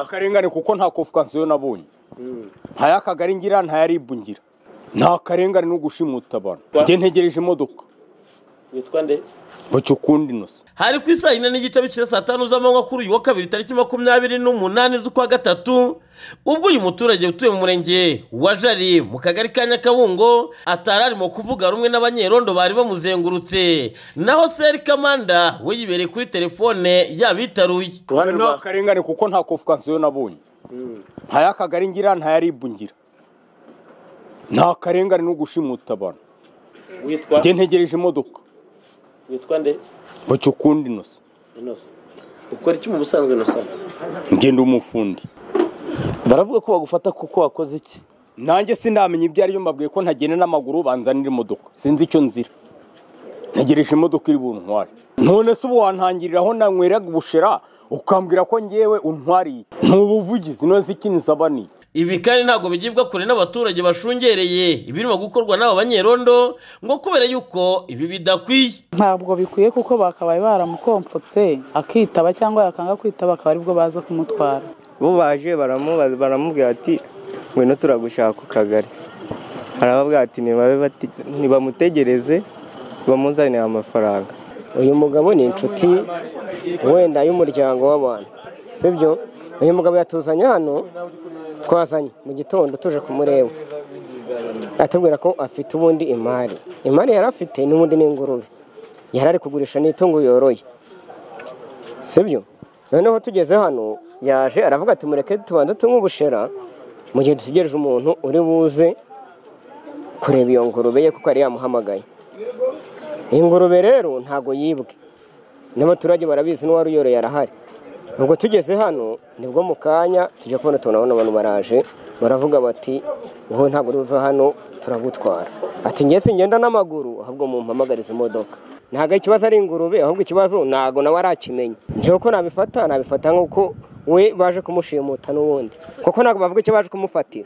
akarengane kuko nta kofukansiyo nabonye nta y'akagari ngira nta yaribu ngira nta karengane no gushimuta abantu njye ntegereje imodoka witwa nde bacyo ukundi inoze hari ku isaa yine n'igice bikira saa tanu z'amanywa kuri uyu wa kabiri tariki makumyabiri n'umunani z'ukwa gatatu ubwo uyu muturage utuye mu murenge wa jari mu kagari ka nyakabungo atari arimo kuvuga rumwe n'abanyerondo bari bamuzengurutse naho seri kamanda we yibereye kuri telefone yabitaruye ruhande nta rwa karengane kuko nta kofukansiyo nabonye nta y'akagari ngira nta yaribu ngira nta karengane no gushimuta abantu witwa njye ntegereje imodoka witwa nde bacyo ukundi inoze inosa ukora iki mu busanzwe inosa njye ndi umufundi baravuga ko bagufata kuko wakoze iki nanjye sinamenya ibyo aribyo mbabwiye ko ntagenda n'amaguru banzanira imodoka sinzi icyo nzira ntegereje imodoka iri buntware none se ubu wantangirira aho nanyweraga ubushera ukambwira ko ngewe untwariye ni ubuvugizi none se ikiniza abaniye ibi kandi ntabwo bigibwa kure n'abaturage bashungereye ibirimo gukorwa n'aba banyerondo ngo kubera yuko ibi bidakwiye ntabwo bikwiye kuko bakabaye baramukomfotse akitaba cyangwa yakanga kwitaba akaba aribwo baza kumutwara bo baje baramubaza baramubwira ati ngwino turagushaka ku kagari arababwira ati "Nibabe bati- ntibamutegereze bamuzanire amafaranga uyu mugabo ni inshuti wenda y'umuryango w'abantu sibyo uyu mugabo yatuzanye hano twazanye mu gitondo tuje kumureba atubwira ko afite ubundi imari imari yari afite n'ubundi n'ingurube yari ari kugurisha n'itungo yoroye sibyo noneho tugeze hano yaje aravuga ati mureke tubanze tunywe ubushera mu gihe dutegereje umuntu uri buze kureba iyo ngurube ye kuko yari yamuhamagaye ingurube rero ntago yibwe n'abaturage barabizi n'uwari uyoroye arahari ubwo tugeze hano nibwo mu kanya tujya kubona tubona abantu baraje baravuga bati wowe ntabwo uri buve hano turagutwara ati ngiye singenda n'amaguru ahubwo mumpamagarize imodoka ntabwo ikibazo ari ingurube ahubwo ikibazo ntabwo nawe arakimenya njyewe ko nabifata nabifata nk'uko we baje kumushimuta n'ubundi kuko ntabwo bavuga icyo baje kumufatira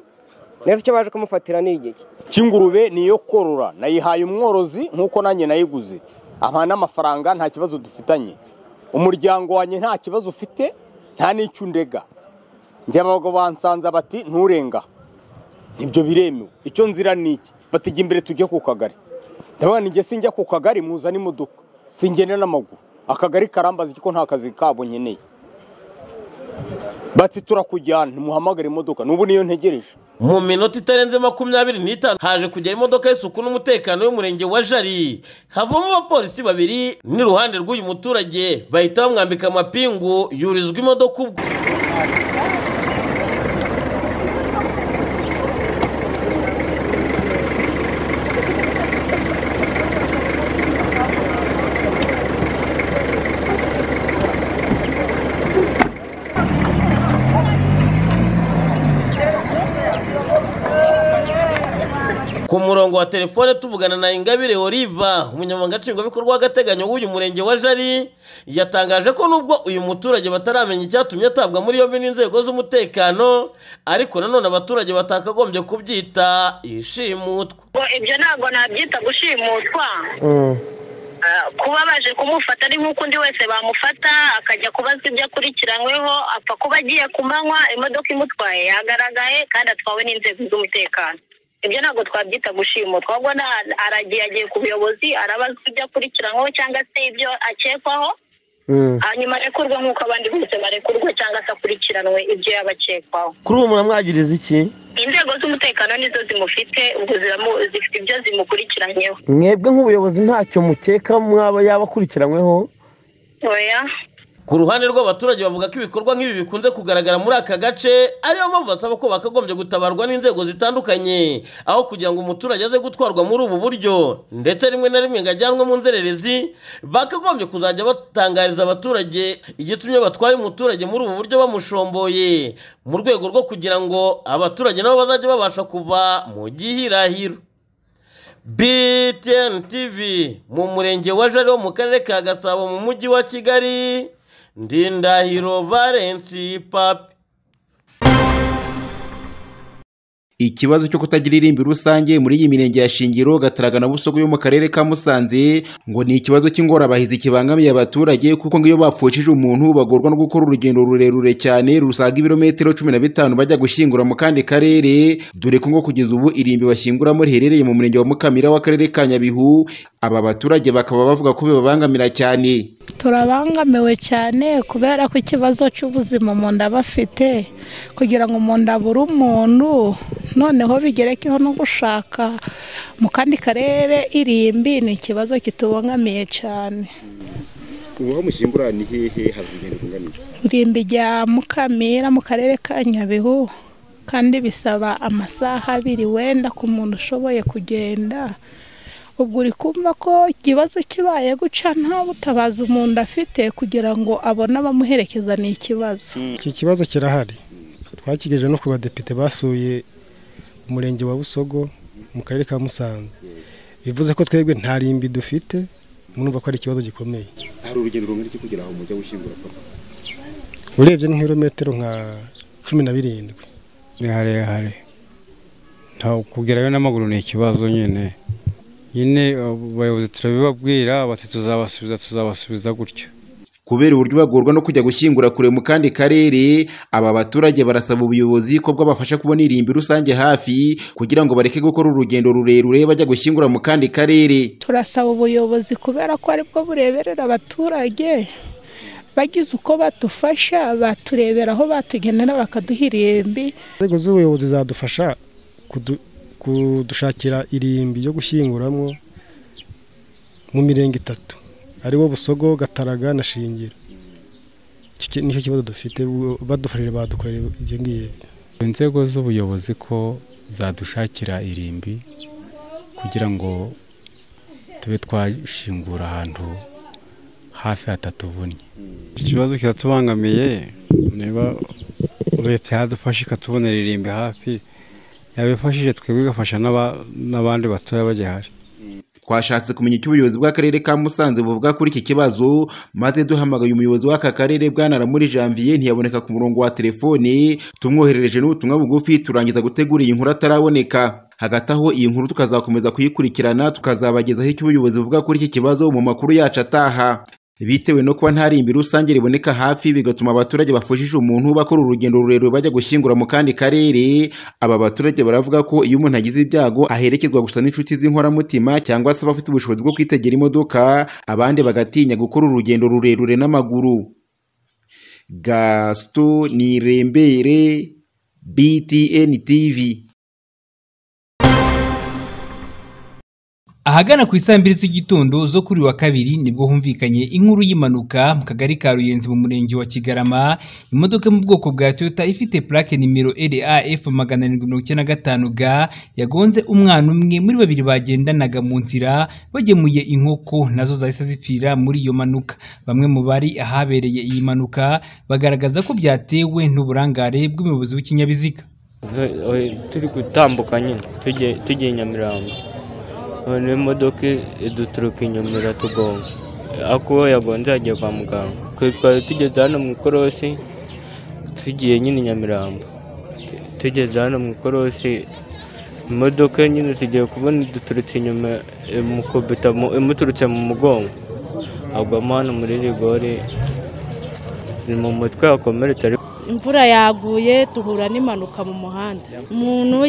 neza icyo baje kumufatira ni igiki cy'ingurube ni iyo korora nayihaye umworozi nk'uko nanjye nayiguze amahana n'amafaranga nta kibazo dufitanye umuryango wanjye nta kibazo ufite nta n'icyo undega njya abagabo bansanze bati nturenga ibyo biremewe icyo nzira ni iki batajya imbere tujye ku kagari ndavuga ni njye sinjya ku kagari muzana imodoka singenda n'amaguru akagari karambaza kuko nta kazi kabo nkeneye bati turakujyana ntimuhamagare imodoka n'ubu niyo ntegereje mu minota itarenze makumyabiri n'itanu haje kugera imodoka y'isuku n'umutekano y'umurenge wa jari havamo abapolisi babiri n'iruhande rw'uyu muturage bahita bamwambika amapingu yurizwa imodoka ubwo ku murongo wa telefone tuvugana na ingabire oliva umunyamabanga nshingwabikorwa w'agateganyo w'uyu murenge wa jari yatangaje ko nubwo uyu muturage bataramenya icyatumye atabwa muri yombi n'inzego z'umutekano ariko nanone abaturage batakagombye kubyita ishimutwa ngo ibyo ntabwo nabyita gushimutwa Ah, kuba baje kumufata ari nk'uko undi wese bamufata akajya kubaza ibyo akurikiranyweho apfa kuba agiye kumanywa imodoka imutwaye yagaragaye kandi atwawe n'inzego z'umutekano ibyo ntabwo twabyita gushimutwa ahubwo na- aragiye agiye ku buyobozi arabaza ibyo akurikiranyweho cyangwa se ibyo akekwaho hanyuma arekurwe nk'uko abandi bose barekurwa cyangwa se akurikiranwe ibyo yaba akekwaho kuri ubu muramwagiriza iki inzego z'umutekano nizo zimufite ubwo ziramu- zifite ibyo zimukurikiranyeho mwebwe nk'ubuyobozi ntacyo mukeka mwaba yaba akurikiranyweho oya ku ruhande rw'abaturage bavuga ko ibikorwa nk'ibi bikunze kugaragara muri aka gace ariyo mpamvu basaba ko bakagombye gutabarwa n'inzego zitandukanye aho kugira ngo umuturage aze gutwarwa muri ubu buryo ndetse rimwe na rimwe ngo ajyanwe mu nzererezi bakagombye kuzajya batangariza abaturage igitumye batwaye umuturage muri ubu buryo bamushomboye mu rwego rwo kugira ngo abaturage nabo bazajye babasha kuva mu gihirahiro BTN TV mu murenge wa Jari wo mu karere ka Gasabo mu mujyi wa Kigali Ndindahiro Valence Papi ikibazo cyo kutagira irimbi rusange muri iyi mirenge ya shingiro gataraga na busogo yo mu karere ka musanze ngo ni ikibazo cy'ingorabahizi kibangamiye abaturage kuko ngo iyo bapfushije umuntu bagorwa no gukora urugendo rurerure cyane rusaga ibirometero cumi na bitanu bajya gushyingura mu kandi karere dore ko ngo kugeza ubu irimbi bashyinguramo riherereye mu murenge wa mukamira w'akarere ka nyabihu aba baturage bakaba bavuga ko bibabangamira cyane turabangamiwe cyane kubera ko ikibazo cy'ubuzima umuntu aba afite kugira ngo umuntu abure umuntu noneho bigerekeho no gushaka mu kandi karere irimbi ni ikibazo kitubangamiye cyane ubu mushyingura ni hehe hari urugendo rungana irimbi rya mukamira mu karere ka nyabihu kandi bisaba amasaha abiri wenda ku muntu ushoboye kugenda ubwo uri kumva ko ikibazo kibaye guca nta butabazi umuntu afite kugira ngo abone abamuherekeza ni ikibazo iki kibazo kirahari twakigejeje no ku badepite basuye umurenge wa busogo mu karere ka musanze bivuze ko twebwe nta rimbi dufite murumva ko ari ikibazo gikomeye hari urugendo rungana iki kugira ngo mujye gushyingura papa urebye ni nk'ibirometero nka cumi na birindwi ni harehare kugerayo n'amaguru ni ikibazo nyine nyine abayobozi turabibabwira bati tuzabasubiza tuzabasubiza gutyo kubera uburyo bagorwa no kujya gushyingura kure mu kandi karere aba baturage barasaba ubuyobozi ko bwabafasha kubona irimbi rusange hafi kugira ngo bareke gukora urugendo rurerure bajya gushyingura mu kandi karere turasaba ubuyobozi kubera ko aribwo bureberera abaturage bagize uko badufasha baturebera aho batugenera bakaduha irimbi inzego z'ubuyobozi zadufasha kudushakira irimbi ryo gushyinguramo mu mirenge itatu ariwo busogo gataraga na shingiro nicyo kibazo dufite badufashije badukorera ibyo ngibyo inzego z'ubuyobozi ko zadushakira irimbi kugira ngo tube twashingura ahantu hafi hatatuvunnye ikibazo kiratubangamiye niba leta yadufasha ikatubonera irimbi hafi yabifashije twebwe igafasha n'abandi batoya bagihari twashatse kumenya icyo ubuyobozi bw'akarere ka musanze buvuga kuri iki kibazo maze duhamagaye umuyobozi w'aka karere bwanaramuye janvier ntiyaboneka ku murongo wa telefone tumwoherereje n'ubutumwa bugufi turangiza gutegura iyi nkuru ataraboneka hagati aho iyi nkuru tukazakomeza kuyikurikirana tukazabagezaho icyo ubuyobozi buvuga kuri iki kibazo mu makuru yacu ataha bitewe no kuba nta rimbi rusange riboneka hafi bigatuma abaturage bapfushije umuntu bakora urugendo rurerure bajya gushyingura mu kandi karere aba baturage baravuga ko iyo umuntu agize ibyago aherekezwa gusa n'inshuti z'inkoramutima cyangwa se abafite ubushobozi bwo kwitegera imodoka abandi bagatinya gukora urugendo rurerure n'amaguru gasito nirembere btn tv ahagana ku isambiri z'igitondo zo kuri wa kabiri nibwo humvikanye inkuru y'impanuka mu kagari ka ruyenzi mu murenge wa kigarama imodoka mu bwoko bwa toyota ifite plaque nimero raf magana arindwi mirongo icyenda na gatanu ga yagonze umwana umwe muri babiri bagendanaga mu nzira bagemuye inkoko nazo zahise zipfira muri iyo mpanuka bamwe mu bari ahabereye iyi mpanuka bagaragaza ko byatewe n'uburangare bw'umuyobozi w'ikinyabiziga turi gutambuka nyine tugiye nyamirambo none imodoka iduturuka inyuma iratugonga ariko uwo yagonze yagiye kwa muganga twari tugeze hano mu ikorosi tugiye nyine nyamirambo tugeze hano mu ikorosi imodoka nyine tugiye kubona iduturutse inyuma imukubita imuturutse mu mugongo agwamo hano muri rigori ni mu mutwe yakomeretse imvura yaguye duhura n'impanuka mu muhanda umuntu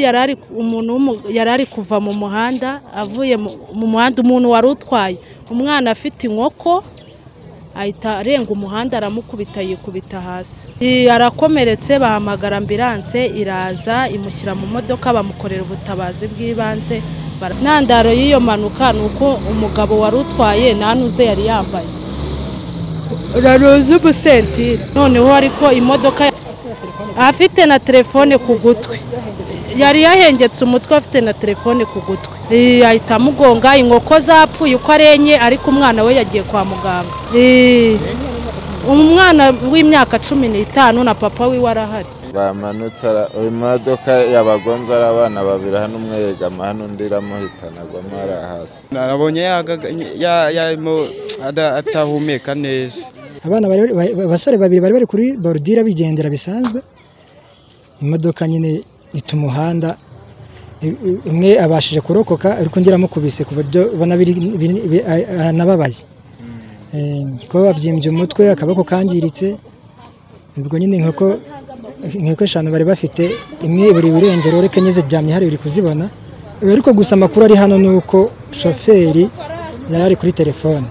yari ari kuva mu muhanda avuye mu muhanda umuntu wari utwaye umwana afite inkoko ahita arenga umuhanda aramukubita yikubita hasi arakomeretse bahamagara ambiranse iraza imushyira mu modoka bamukorera ubutabazi bw'ibanze intandaro y'iyo mpanuka ni uko umugabo wari utwaye nta n'uze yari yambaye uraruzi ubusentire noneho ariko imodoka afite na telefone ku gutwi yari yahengetse umutwe afite na telefone ku gutwi ahita amugonga inkoko zapfuye uko arenye ariko umwana we yagiye kwa muganga umwana w'imyaka cumi n'itanu na papa wiwe arahari bamanutse imodoka yabagonze ari abana babiri hano umwe yegama hano undi iramuhitana agwamo ari hasi nabonye yarimo atahumeka neza abana abasore babiri bari bari kuri borudire bigendera bisanzwe imodoka nyine ita umuhanda umwe abashije kurokoka ariko undi aramukubise ku buryo ubona biri- biri- bi- a- anababaye Eh, kuba babyimbye umutwe akaboko kangiritse ubwo nyine inkoko inkoko eshanu bari bafite imwe buri irengero ureke enye ziryamye hari uri kuzibona ariko gusa amakuru ari hano ni uko shoferi yari ari kuri telefone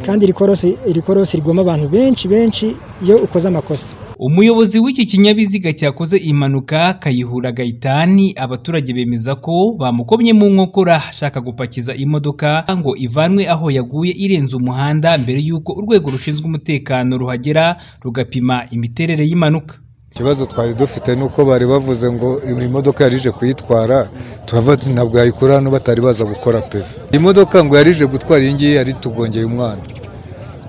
kandi iri korosi iri korosi rigoma abantu benshi benshi iyo ukoze amakosa umuyobozi w'iki kinyabiziga cyakoze impanuka kayihura gayitani abaturage bemeza ko bamukomye mu nkokora ashaka gupakiza imodoka ngo ivanwe aho yaguye irenze umuhanda mbere y'uko urwego rushinzwe umutekano ruhagera rugapima imiterere y'impanuka ikibazo twari dufite ni uko bari bavuze ngo iyi modoka yari ije kuyitwara turava tuti ntabwo yayikura hano batari baza gukora peve iyi modoka ngo yari ije gutwara iyi ngiyi yari itugongeye umwana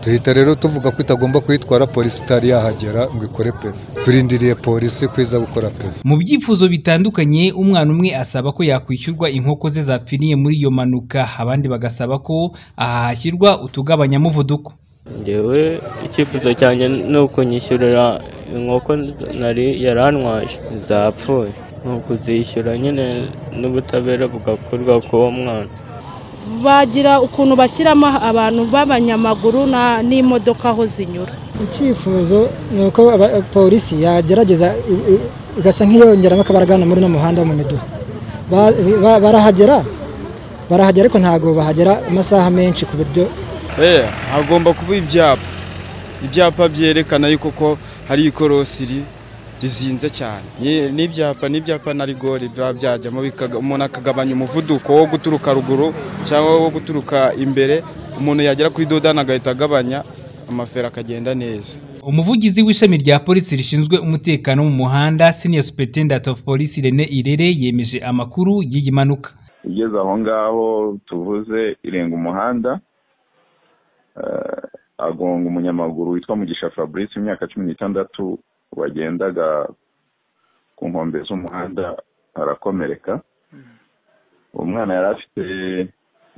duhita rero tuvuga ko itagomba kuyitwara polisi itari yahagera ngo ikore peve turindiriye polisi ko iza gukora peve mu byifuzo bitandukanye umwana umwe asaba ko yakwishyurwa inkoko ze zapfiriye muri iyo mpanuka abandi bagasaba ko aha hashyirwa utugabanyamuvuduko ngewe icyifuzo cyanjye ni ukunyishyurira inkoko nari yarantwaje zapfuye ni ukuzishyura nyine n'ubutabera bugakorwa k'uwo mwana bagira ukuntu bashyiramo abantu b'abanyamaguru na- n'imodoka aho zinyura icyifuzo ni uko aba- polisi yagerageza i- i- igasa nk'iyongeramo akabaraga hano muri uno muhanda wo mu miduha Ba- ba- barahagera barahagera ariko ntabwo bahagera amasaha menshi ku buryo Eh, hagomba kuba ibyapa ibyapa byerekana yuko ko hari ikorosi ri- rizinze cyane Ni- n'ibyapa n'ibyapa na rigori biba byajyamo bikaga- umuntu akagabanya umuvuduko wo guturuka ruguru cyangwa wo guturuka imbere umuntu yagera kuri dodani agahita agabanya amafera akagenda neza umuvugizi w'ishami rya polisi rishinzwe umutekano wo mu muhanda senior superintendent of police rene irere yemeje amakuru y'iyi mpanuka igeze aho ngaho tuvuze irenga umuhanda eh, agonga umunyamaguru witwa mugisha fabrice imyaka cumi n'itandatu wagendaga ku nkombe z'umuhanda arakomereka umwana yari afite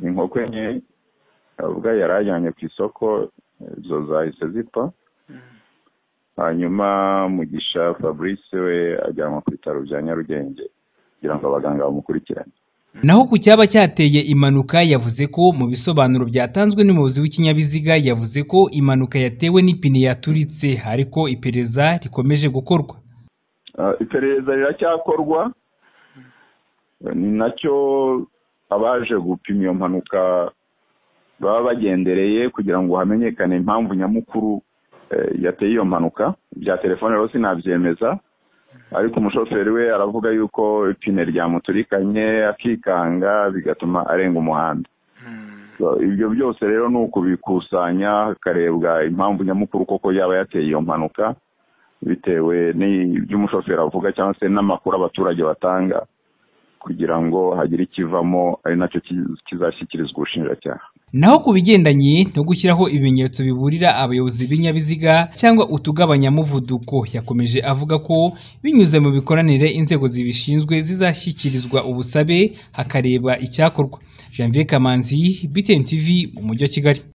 inkoko enye avuga yari ajyanye ku isoko izo zahise zipfa hanyuma mugisha fabrice we ajyanwa ku bitaro bya nyarugenge kugira ngo abaganga bamukurikirane naho ku cyaba cyateye impanuka yavuze ko mu bisobanuro byatanzwe n'umuyobozi w'ikinyabiziga yavuze ko impanuka yatewe n'ipine yaturitse ariko iperereza rikomeje gukorwa Ah, iperereza riracyakorwa ni nacyo abaje gupima iyo mpanuka baba bagendereye kugira ngo hamenyekane impamvu nyamukuru eh, yateye iyo mpanuka bya telefone rero sinabyemeza ariko umushoferi we aravuga yuko ipine ryamuturikanye akikanga bigatuma arenga umuhanda So, ibyo byose rero ni ukubikusanya hakarebwa impamvu nyamukuru koko yaba yateye iyo mpanuka bitewe n'ibyo umushoferi avuga cyangwa se n'amakuru abaturage batanga kugira ngo hagire ikivamo ari nacyo kiz- kizashyikirizwa ubushinjacyaha naho ku bigendanye no gushyiraho ibimenyetso biburira abayobozi b'ibinyabiziga cyangwa utugabanyamuvuduko yakomeje avuga ko binyuze mu mikoranire inzego zibishinzwe zizashyikirizwa ubusabe hakarebwa icyakorwa janvier kamanzi btn tv mu mujyi wa kigali